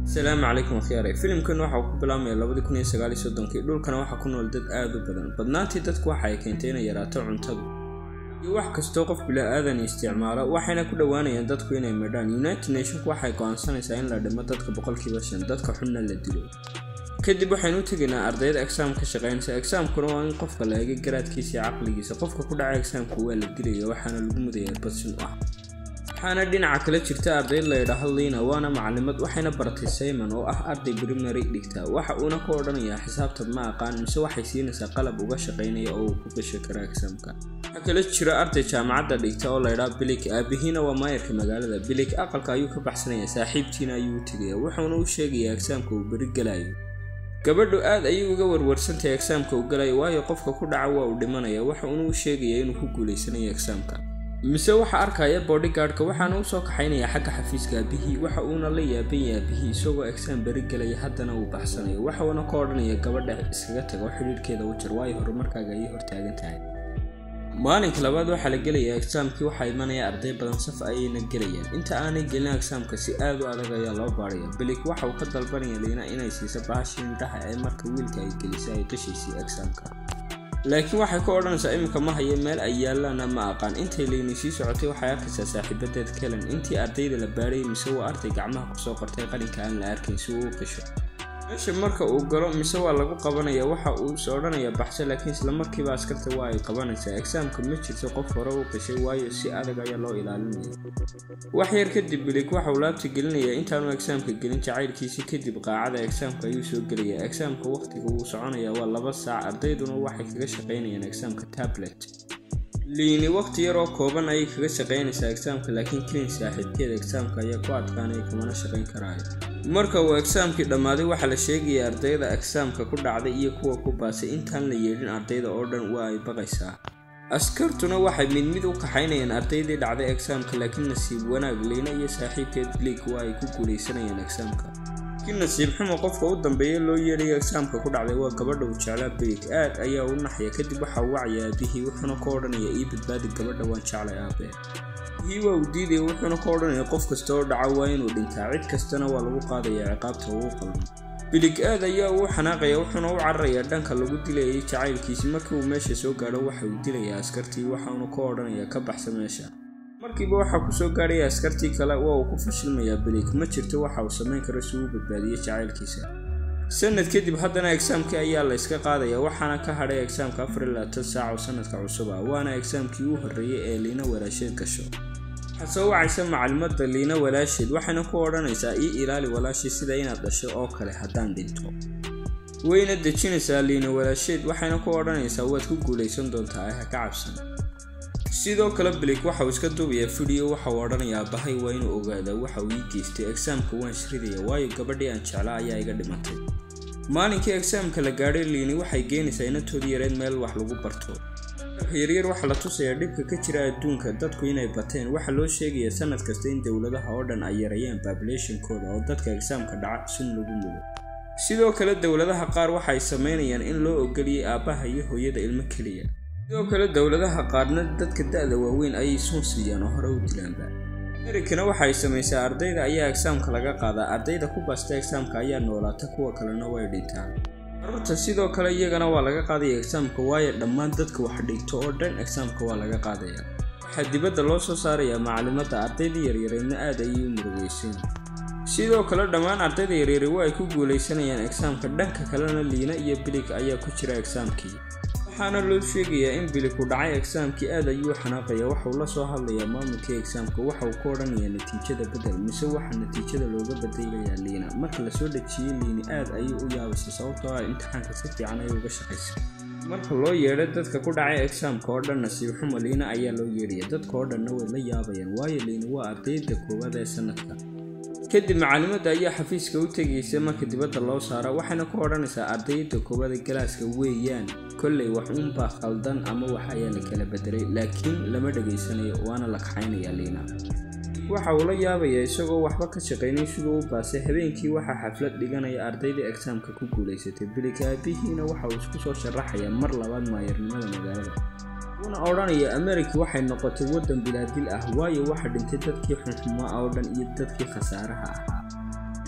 asalaamu calaykum akhyaare filimkan waxa uu ku bilaabmaya labadii kun iyo sagaal iyo soddonkii dhulkana waxaa ku nool dad aad u badan badnaantii dadku waxa ay keentay inay yaraato cuntadu iyo wax kastoo qof bila-aadan isticmaalo waxayna ku dhowaanayaan dadku inay midhaan united nationku waxay go-aansanaysaa in la dhimo dadka boqolkiiba shan dadka xunna la dilo kadib waxaynu u tegaynaa ardayda exaam ka shaqaynaysa exaamkuna waa in qofka la eega garaadkiisa iyo caqligiisa qofka ku dhaca exaamka waa la dilaya waxaana lagu mudaya badsin u ah waxaana dhinaca kale jirta ardayd la ydhaahdo liina waana macalimad waxayna baratay simon oo ah arday primary dhigta waxa uuna ku odhanayaa xisaabta ma aqaan mise waxay siinaysaa qalab uga shaqaynaya oo uu ku gasho kara exaamka waxaa kale jira arday jaamacadda dhigta oo laydhaa bilik aabihiina waa maayarka magaalada bilik aqalka ayuu ka baxsanaya saaxiibtiina ayuu u tegaya wuxuuna u sheegayaa exaamka uu beri galayo gabadhu aad ayay uga warwarsantahay exaamka uu galayo waayo qofka ku dhaca waa uu dhimanaya waxa uuna u sheegaya inuu ku guulaysanayo exaamka mise waxa arkaya bodygaardka waxaana u soo kaxaynaya xagga xafiiska aabihii waxa uuna la yaaban yahay aabihii isagoo exaam beri gelaya haddana uu baxsanayo waxauna ka odhanaya gabadha iskaga tago xidhiirhkeeda u jar waayo horumarkaaga ayay hortaagan tahay maalinka labaad waxaa la gelayaa exaamkii waxaa imanaya arday badan saf ayayna gelayaan inta aanay gelin exaamka si aad u adag ayaa loo baadhaya bilik waxa uu ka dalbanaya liina inay siiso bahashii indhaha ee marka wiilka ay gelisay ay qishaysay exaamka laakiin waxay ku odhanaysaa iminka ma hayo meel ay yaallaana ma aqaan intay liini sii socotay waxay arkaysaa saaxiibadeed kelen intii ardayda la baadhayay mise waa arday gacmaha kusoo qortay qalinka aan la arkayn si uu u qisho meesha marka uu galo mise waa lagu qabanaya waxa uu is odhanaya baxso laakiin islamarkiiba askarta waa ay qabanaysaa exaamka ma jirto qof hore u qishay waayo si adag ayaa loo ilaalinaya wax yar kadib bilig waxa uu laabta gelinaya intaanu exaamka gelin jacaylkiisii kadib qaacada exaamka ayuu soo gelaya exaamka waqtiga wuu soconaya waa laba saac ardayduna waxay kaga shaqaynayaan exaamka tablet liini waqti yaroo kooban ayay kaga shaqaynaysaa exaamka laakiin klin saaxiibkeeda exaamka ayaa ku adkaanaya kumana shaqayn karaayo marka uu exaamkii dhammaaday waxaa la sheegaya ardayda exaamka ku dhacday iyo kuwa ku baasay intaan la yeedhin ardayda oo dhan waa ay baqaysaa askartuna waxay mid mid u kaxaynayaan ardaydii dhacday exaamka laakiin nasiib wanaag liina iyo saaxiibkeed bliik waa ay ku guulaysanayaan exaamka laakiin nasiib xumo qofka u dambeeya loo yeedhayo exaamka ku dhacday waa gabadha uu jeclaa bilik aad ayaa u naxya kadib waxa uu wacaya aabihii wuxuuna ka odhanaya ii badbaadi gabadha waan jeclay aabee hii waa uu diidaya wuxuuna ka odhanaya qof kasta oo dhaca waa inuu dhintaa cid kastana waa lagu qaadaya ciqaabta ugu qalmo bilig aad ayaa uu xanaaqaya wuxuuna u cararayaa dhanka lagu dilayay jacaylkiisi markii uu meesha soo gaadho waxa uu dilayaa askartii waxaanu ka odhanaya ka baxsa meesha markiiba waxaa kusoo gaadhaya askartii kale waa uu ku fashilmayaa bilig ma jirto waxa uu samayn karo si uu badbaadiyo jacaylkiisa sanad kadib haddana exaamkii ayaa la yska qaadaya waxaana ka hadhay exaamka afar iyo labaatan saac oo sanadka cusub ah waana exaamkii u horreeyey ee liina walaasheed gasho waxaa soo wacaysa macalimada liina walaasheed waxayna ku odhanaysaa ii ilaali walaashii sida inaad dhasho oo kale haddaan dhinto wayna dejinaysaa liina walaasheed waxayna ku odhanaysaa waad ku guulaysan doontaa ee ha ka cabsan sidoo kale bilik waxa uu iska duubayaa fidio waxa uu odhanayaa bahay waa inuu ogaadaa waxa uu ii geystay exaamka waan shridaya waayo gabadhii aan jeclaa ayaa iga dhimatay maalinkii exaamka la gaadhay liini waxay geenaysaa inantoodii yareed meel wax lagu barto yaryar waxaa la tusayaa dhibka ka jira adduunka dadku inay bateen waxaa loo sheegayaa sanad kasta in dowladaha oo dhan ay yareeyaan babulationkooda oo dadka exaamka dhaca sun lagu mudo sidoo kale dowladaha qaar waxay samaynayaan in loo ogoliyay aabbaha iyo hooyada ilmo keliya sidoo kale dowladaha qaarna dadka da-da waaweyn ayay suun siiyaan oo hore u dilaanba amerikana waxay samaysaa ardayda ayaa exaamka laga qaadaa ardayda ku baasta exaamka ayaa noolaata kuwa kalena way dhintaan carruurta sidoo kale iyagana waa laga qaadaya exaamka waayo dhammaan dadka wax dhigto oo dhan exaamka waa laga qaadaya waxaa dibadda loo soo saarayaa macalimadda ardayda yaryareedna aad ayay u murugeyseen sidoo kale dhammaan ardayda yaryare waa ay ku guulaysanayaan exaamka dhanka kalena liina iyo bilig ayaa ku jira exaamkii waxaana loo sheegayaa in biliku dhacay exaamkii aad ayuu xanaaqaya waxauu la soo hadlayaa maamulkii exaamka waxa uu ka odhanayaa natiijada bedel mise waxa natiijada looga badaylayaa liina marka lasoo dhejiyey liini aad ayuu u yaabaysay sababtoo ah imtixaanka si fiican ayay uga shaqaysay marka loo yeedhay dadka ku dhacay exaamka oo dhan nasiib xumo liina ayaa loo yeedhaya dadka oo dhanna way la yaabayaan waayo liina waa ardayda koowaad ee sanadka kadib macalimadda ayaa xafiiska u tegaysa marka dibadda loo saaro waxayna ku odhanaysaa ardayda koowaada galaaska weeyaan kollay wax uunbaa khaldan ama wax ayaa la kala bedelay laakiin lama dhegaysanayo waana la kaxaynayaa liina waxa uu la yaabayaa isagoo waxba ka shaqaynay siduu u baasay habeenkii waxaa xaflad dhiganaya ardaydii exaamka ku guulaysatay bilig aabihiina waxa uu isku soo sharaxayaa mar labaad maayarnimada magaalada wuuna odhanaya amerika waxay noqotay waddan bilaadil ah waayo waxa dhintay dadkii xunxumaa oo dhan iyo dadkii khasaaraha ahaa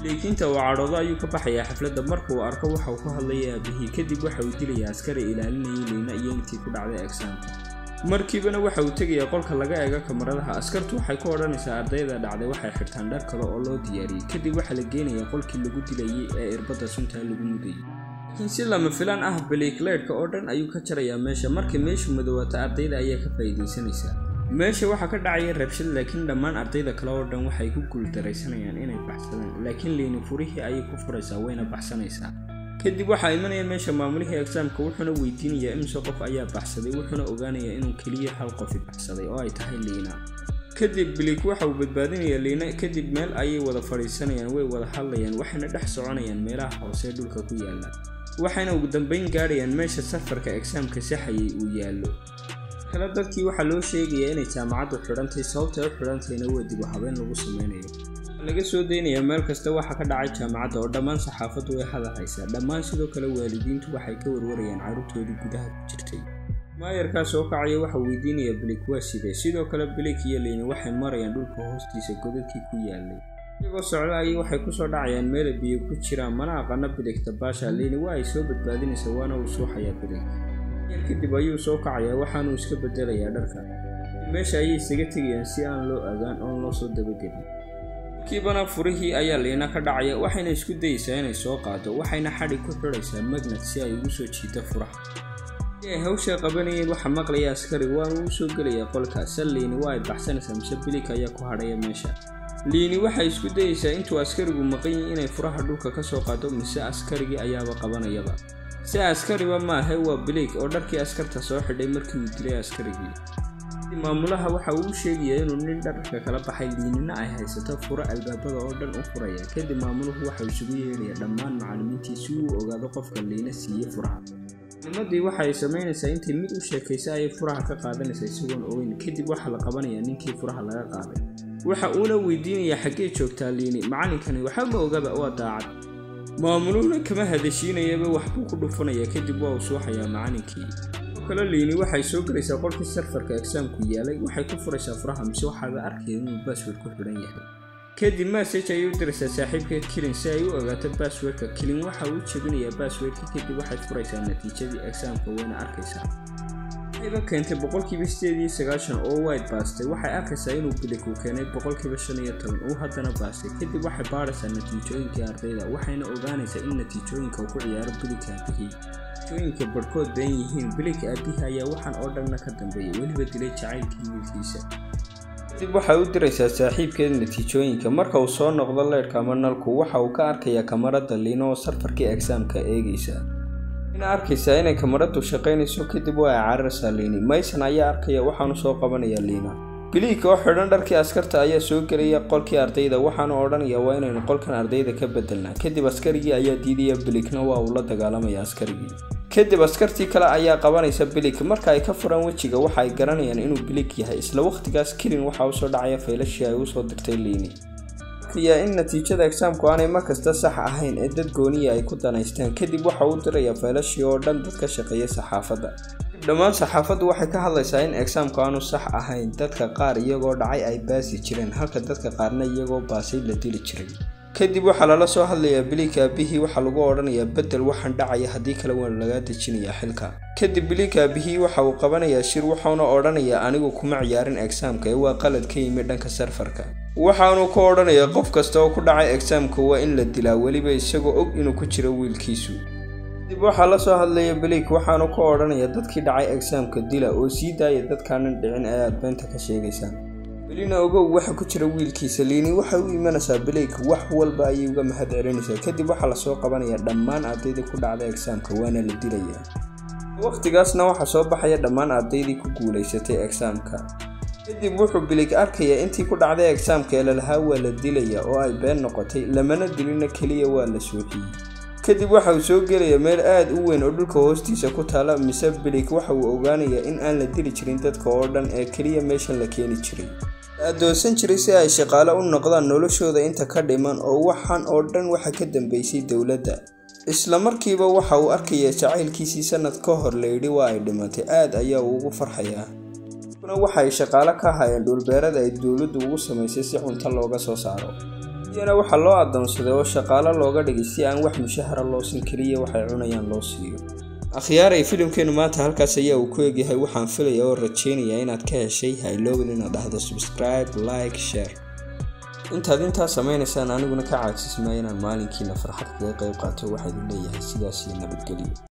biliikiinta uu cadhoodo ayuu ka baxayaa xafladda marka uu arko waxa uu ku hadlaya aabihii kadib waxa uu dilayaa askari ilaalinayay liina iyo intii ku dhacday egsaamka markiibana waxa uu tegayaa qolka laga eego kamaradaha askartu waxay ku odhanaysaa ardayda dhacday waxay xirtaan dhar kale oo loo diyaariyey kadib waxaa la geenayaa qolkii lagu dilayay ee irbadda suntaa lagu mudayay laakiin si lama filaan ah biliikleydhka oo dhan ayuu ka jarayaa meesha markay meeshu madowaato ardayda ayaa ka faa'iidaysanaysaa meesha waxaa ka dhacaya rabshad laakiin dhammaan ardayda kale oo dhan waxay ku guuldaraysanayaan inay baxsadaan laakiin liini furihii ayay ku furaysaa wayna baxsanaysaa kadib waxaa imanaya meesha maamulihii egsaamka wuxuuna weydiinayaa imise qof ayaa baxsaday wuxuuna ogaanayaa inuu keliya hal qofi baxsaday oo ay tahay liina kadib biliik waxa uu badbaadinayaa liina kadib meel ayay wada fadhiisanayaan way wada hadlayaan waxayna dhex soconayaan meelaha hoose dhulka ku yaalla waxayna ugu dambeyn gaadhayaan meesha safarka egsaamka saxayay uu yaallo kale dadkii waxaa loo sheegayaa inay jaamacaddu xidhantay sababtay u xidhantayna waa dib u habeen lagu sameynayo laga soo daynayaa meel kasta waxa ka dhacay jaamacadda oo dhammaan saxaafaddu way hadal haysaa dhammaan sidoo kale waalidiintu waxay ka warwarayaan carruurtoodii gudaha ku jirtay maayarkaa soo kacaya waxa weydiinaya bilik waa sidee sidoo kale bilik iyo liini waxay marayaan dhulka hoostiisa godadkii ku yaalay iyagoo socda ayay waxay kusoo dhacayaan meela biyo ku jiraan mana aqana bilik dabaasha liini waa ay soo badbaadinaysa waana uu suuxayaa bilik yar kadib ayuu soo kacayaa waxaanuu iska bedelayaa dharka meesha ayay isaga tegayaan si aan loo agaan oon loo soo dabagelin kiibana furihii ayaa liina ka dhacaya waxayna isku dayeysaa inay soo qaado waxayna xadhi ku xidhaysaa magnad si ay ugu soo jiito furaha si ay hawsha qabanayeen waxa maqlaya askari waana uu soo gelayaa qolka se liini waa ay baxsanaysaa mise bilik ayaa ku hadhaya meesha liini waxay isku dayeysaa intuu askarigu maqan yahi inay furaha dhulka ka soo qaado mise askarigii ayaaba qabanayaba si askariba maahe waa bilik oo dharkii askarta soo xidhay markii uu dilay askarigii maamulaha waxa uu u sheegayaa inuu nin dharka kala baxay liinina ay haysato furo albaabada oo dhan u furaya kadib maamuluhu waxau isugu yeedhaya dhammaan macallimiintii si uu ogaado qofka liina siiyey furaha nimadii waxay samaynaysaa intay mid u sheekaysa ayay furaha ka qaadanaysaa isagoon ogeyn kadib waxaa la qabanayaa ninkii furaha laga qaaday waxa uuna weydiinayaa xaggee joogtaa liini macallinkani waxa ma ogaba waa daacad maamuluhuna kama hadashiinayaba waxbuu ku dhufanaya kadib waa uu suuxayaa macallinkii kale liini waxay soo gelaysaa qolkii sarfarka egsaamku yaalay waxay ku furaysaa furaha mise waxaaba arkaya inuu baasword ku xidhan yahay kadib masaj ayay u diraysaa saaxiibkeed kilin si ay u ogaato baaswordka kilin waxa uu jebinayaa baaswordka kadib waxay furaysaa natiijadii egsaamka wayna arkaysaa waxayba keentay boqolkiiba sideed iyo sagaashan oo wide baastay waxay arkaysaa inuu bilik uu keenay boqolkiiba shan iyo toban uu haddana baastay kadib waxay baadhaysaa natiijooyinkii ardayda waxayna ogaanaysaa in natiijooyinka uu ku ciyaaro bilik aabihii natiijooyinka barhkood been yihiin bilik aabihii ayaa waxaan oo dhanna ka dambeeyay weliba dilay jacaylkii wiilkiisa kadib waxay u diraysaa saaxiibkeed natiijooyinka marka uu soo noqdo leydhka ama nalku waxa uu ka arkayaa kamarada liino oo sarfarkii egsaamka eegaysa ina arkaysaa inay kamaradu shaqaynayso kadib waa ay cararaysaa liini mayson ayaa arkaya waxaanu soo qabanayaa liina biliika oo xidhan dharkii askarta ayaa soo gelaya qolkii ardayda waxaanu odhanaya waa inaynu qolkan ardayda ka bedelnaa kadib askarigii ayaa diidaya bilikna waa uu la dagaalamaya askarigii kadib askartii kale ayaa qabanaysa bilik marka ay ka furaan wejiga waxa ay garanayaan inuu bilik yahay isla wakhtigaas kilin waxaa usoo dhacaya faylashii ay usoo dirtay liini arkayaa in natiijada egsaamku aanay markasta sax ahayn ee dad gooniya ay ku danaystaan kadib waxa uu dirayaa faylashii oo dhan dad ka shaqeeya saxaafadda dhammaan saxaafaddu waxay ka hadlaysaa in egsaamku aanu sax ahayn dadka qaar iyagoo dhacay ay baasi jireen halka dadka qaarna iyagoo baasay la dili jiray kadib waxaa lala soo hadlayaa biliik aabihii waxaa lagu odhanayaa bedel waxaan dhacaya haddii kale waan lagaa dejinayaa xilka kadib biliik aabihii waxa uu qabanayaa shir waxauna odhanayaa anigu kuma ciyaarin egsaamka ee waa qalad ka yimi dhanka sarfarka waxaanu ku odhanayaa qof kasta oo ku dhacay egsaamka waa in la dilaa weliba isagoo og inuu ku jiro wiilkiisu kadib waxaa la soo hadlaya biliik waxaanu ku odhanayaa dadkii dhacay egsaamka dila oo sii daaya dadkaanan dhicin ee aad beenta ka sheegaysaan belina ogow waxa ku jira wiilkiisa liini waxay u imanaysaa bilayk wax walba ayay uga mahad celinaysaa kadib waxaa lasoo qabanayaa dhammaan ardaydii ku dhacda egsaamka waana la dilayaa wakhtigaasna waxaa soo baxaya dhammaan ardaydii ku guulaysatay egsaamka kadib wuxuu bilig arkayaa intii ku dhacday egsaamka ee lalahaa waa la dilayaa oo ay been noqotay lamana dilina keliya waa la suuxiyey kadib waxa uu soo gelayaa meel aad u weyn oo dhulka hoostiisa ku taala mise bilig waxa uu ogaanayaa in aan la dili jirin dadka oo dhan ee keliya meeshan la keeni jiray adoonsan jiray si ay shaqaale u noqdaan noloshooda inta ka dhiman oo waxaan oo dhan waxa ka dambeysay dowladda isla markiiba waxa uu arkayaa jacaylkiisii sanad ka hor layidhi waa ay dhimatay aad ayaa uu ugu farxayaa kuna waxay shaqaale ka hayeen dhulbeerada ay dowladdu ugu samaysay si cunto looga soo saaro iyana waxaa loo adoonsaday oo shaqaalo looga dhigay si aan wax mushahara loo siin keliya waxay cunayaan loo siiyo akhyaaray filimkeenu maanta halkaas ayaa uu ku egyahay waxaan filaya oo rajaynayaa inaad ka heshay hayloobin inaad dhahdo subscribe like share intaad intaa samaynaysaan aniguna ka caajismaya inaan maalinkiina farxad kaga qayb qaato waxaa idin leeyahay sidaas iyo nabadgelyo